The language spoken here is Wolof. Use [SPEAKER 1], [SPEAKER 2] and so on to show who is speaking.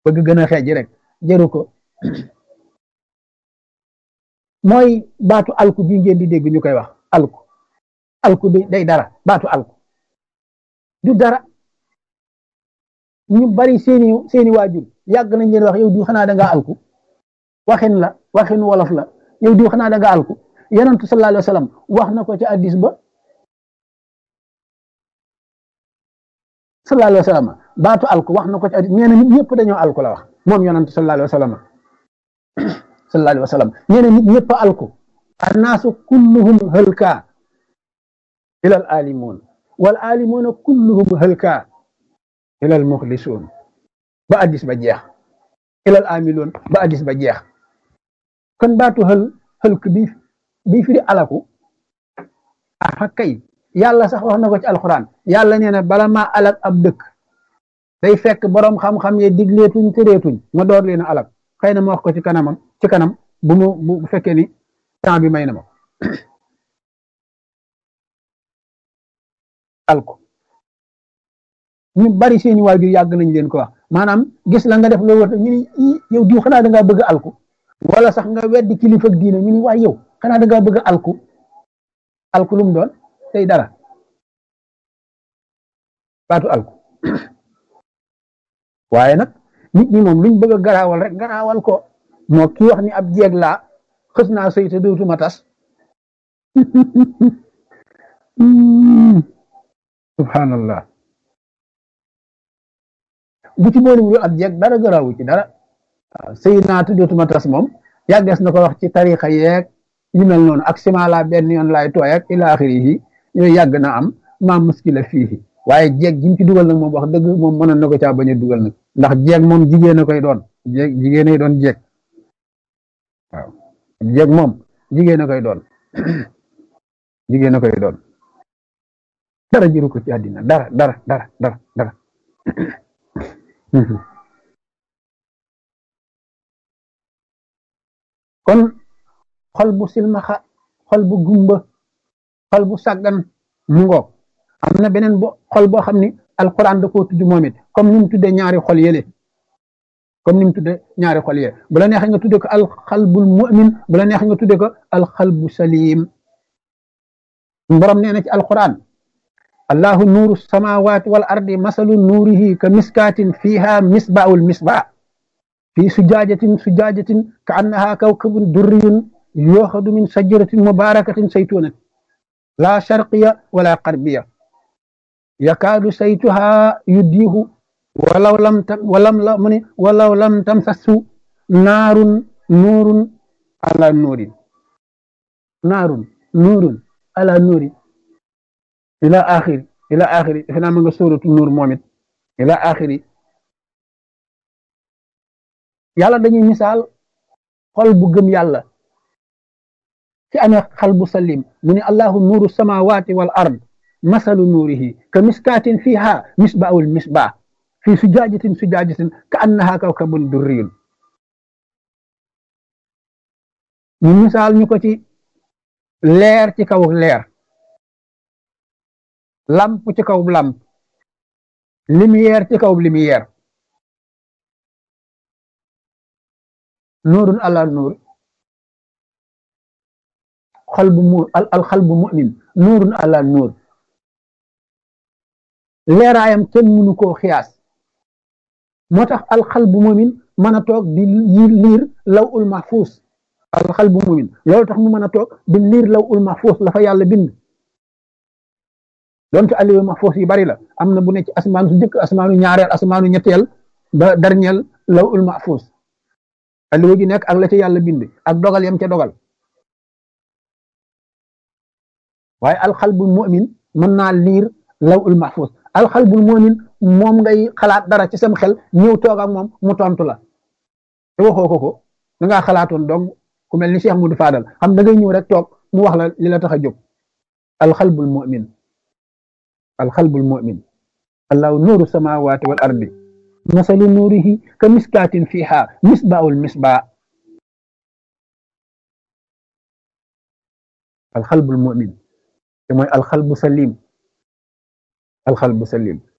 [SPEAKER 1] bëgg gën a xeej rek jëru ko mooy baatu alku bi ngeen di dégg ñu koy wax alku alku bi day dara baatu alku du dara ñu bari seeni seeni waajur yàgg nañ leen wax yow di xanaa da ngaa alku waxin la waxin wolof la yow di xanaa da ngaa alku yonentu sallallahu alayhi wa sallam wax na ko ci addis ba sallallahu alayhi wa sallam baatu alku wax na ko ci addis nee na nit ñëpp dañoo alku la wax moom yonentu sallallahu alayhi wa sallam sallallahu alayhi wa sallam nee na nit ñëpp alku annaasu kulluhum hëlka ila al alimun wal alimuuna kulluhum hëlka ila al muxlisuun ba addis ba jeex ila al amiluun ba addis ba jeex kon baatu xël xëlk bi bi firi alaku ah kay yàlla sax wax na ko ci alxuraan yàlla nee na bala maa alak ab dëkk day fekk boroom xam-xam ye digleetuñ tëreetuñ ma door leen a alak xëy na ma wax ko ci kanamam ci kanam bu mu bu fekkee ni temps bi may na ma alko ñu bari seeni waajur yàgg nañ leen ko wax maanaam gis la nga def loolu war ñu ni yow diw xanaa da ngaa bëgg alku wala sax nga weddi kilifa ak diine ñu ni waay yow xanaa da ngaa bëgg alku alku lu mu doon tey dara baatu alku waaye nag nit ñi moom luñ bëgg a garaawal rek garaawal ko moo kii wax ni ab jeeg laa xës naa sëy te dootuma tas subhanallah bu ci boole wul ab jeeg dara garaawu ci dara waaw sëy naa te dootuma tas moom yàggees na ko wax ci tarixa yeeg yu mel noonu ak sima la benn yoon laay tooy ak ila axiri yi yooyu yàgg na am maa muskila fii waaye jeeg ji mu ci dugal nag moom wax dëgg moom mënoon na ko caa bañ a dugal nag ndax jeeg moom jigéen a koy doon jeeg jigéen a doon jeeg waaw jeeg moom jigéen a koy doon jigéen a koy doon dara jëru ko ci àddina dara dara dara dara dara kon xol bu silmaxa xol bu gumba xol bu sàggan mu ngoog am na beneen bo xol boo xam ni alquran da koo tudd moom it comme ni mu tuddee ñaari xol yële comme ni mu tuddee ñaari xol yële bu la neexee nga tuddee ko alxalbul mu'min bu la neexee nga tuddee ko alxalbu salim borom nee na ci alquran allahu nuuru samawati wal ardi masalu nuurihi ka miskaatin fiha misbaul misbaa fi sujaajatin sujaajatin ka annaha kawkabun durriyun yooxadu min sajaratin mubarakatin saytunatin la sharqiya wala qarbiya yakaadu saytuha yuddiihu walaw lam tam walam la mu ne walaw lam tamsasu naarun nuurun ala nuurin naarun nuurun ala nuurin ila axiri ila axiri defe naa ma nga sóoratu nuur moom it ila axiri yàlla dañuy misaal xol bu gëm yàlla ci amee xal bu salim mu ne allahu nuuru samawati wal ard masalu nuurihi ka miskaatin fiha misbaawul misbaa fi sujaajatin sujaajatin ka annaha kawkabun durriyun ñu misaal ñu ko ci leer ci kaw leer lamp ci kaw lamp lumière ci kaw lumière nuurun ala nuur xal bu mu al xal bu mu'min nuurun ala nuur leeraayam kenn mënu koo xiyaas moo tax alxal bu mu'min mën a toog di liir law ul mahfuus alxal bu mu'min loolu tax mu mën a toog di liir law ul mahfuus la fa yàlla bind donte aliwa mahfuus yi bari la am na bu ne ci asmaanu su njëkk asmaanu ñaareel asmaanu ñetteel ba dernier law ul mahfuus aliwa gi nekk ak la ca yàlla bind ak dogal yam ca dogal waaye alxalbul mu'min mën naa liir law ul mahfuus alxalbul mu'min moom ngay xalaat dara ci sam xel ñëw toog ak moom mu tontu la te waxoo ko ko da ngaa xalaatoon donc ku mel ni Cheikh Moudou Fadal xam da ngay ñëw rek toog mu wax la li la tax a jóg alxalbul mu'min alxalbul mu'min allahu nuuru samawati wal ardi masalu nuurihi ka miskaatin fiha misbaawul misbaa alxalbul mu'min te mooy alxalbu salim alxalbu salim